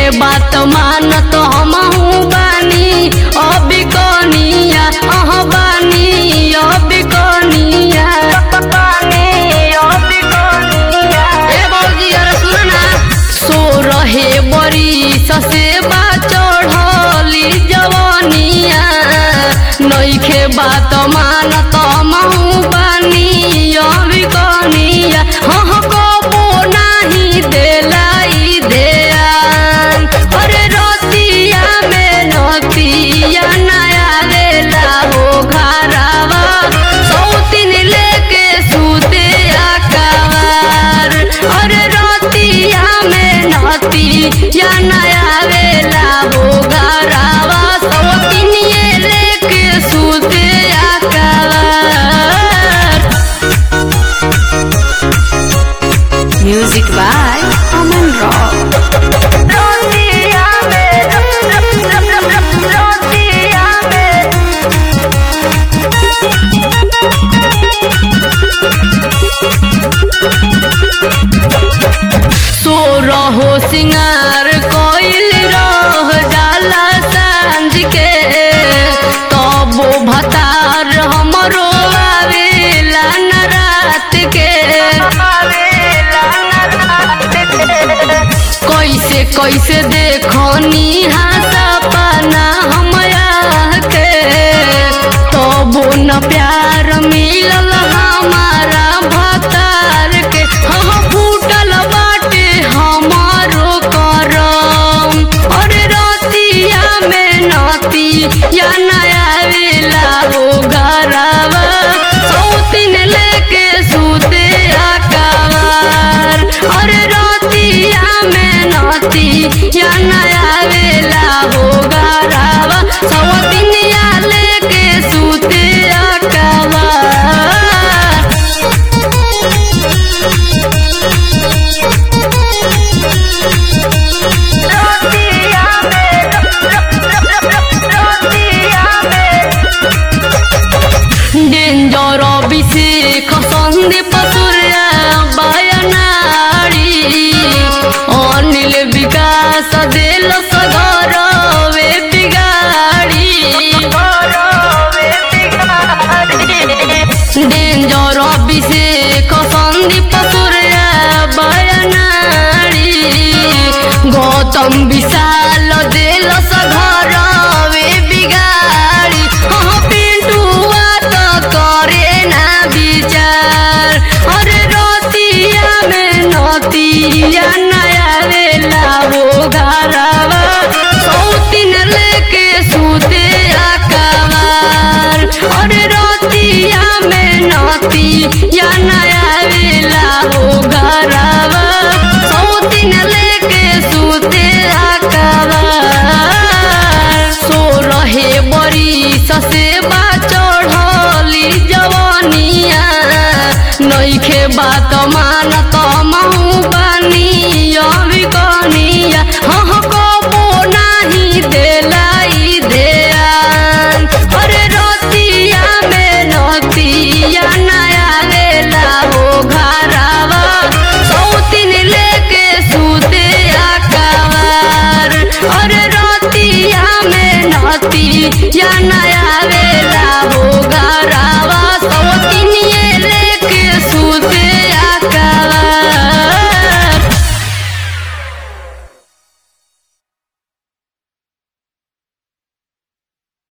बात मानत हमहू बानी अभी कनिया अह बानी अभी कनिया ए बौजी अरे सुन ना सो रहे बरी ससे बा चढ़ली जवनिया नइखे बात मानत महू बानी अभी कनिया हह कबो नाही देलाई देयान अरे रतिया में नतिया नया देला हो घरावा सौतिन लेके सूते आकावार अरे रतिया में नतिया नया देला हो घरावा सौतिन ये लेके सूते आकावार Music by Aman Rock. सो रहो सिंगार कोइल रह जाला सांझ के तबो भतार हमरो आवेला न रात के कैसे कैसे देखनी सपना हमरा के तबो न प्यार मिलल हमारा भतार के हम फूटल बाटे हमारो करम अरे रतिया में नती या नया वेला हो घरवा सौतिन लेके सूते आकावार अरे रतिया में नती या नया वेला हो घरवा सौतिन या लेके सूते आकावार डेंजर अभिषेक सन्दीप सूर्य बयनाडी अनिल विकास देल सगर वे बिगाडी डेंजर अभिषेक सन्दीप सूर्य बयनाडी गौतम विशाल देल सगर वे बिगाडी हाँ पिंटुआ त करे ना विचार अरे रतिया में नतिया नया वेला हो घरवा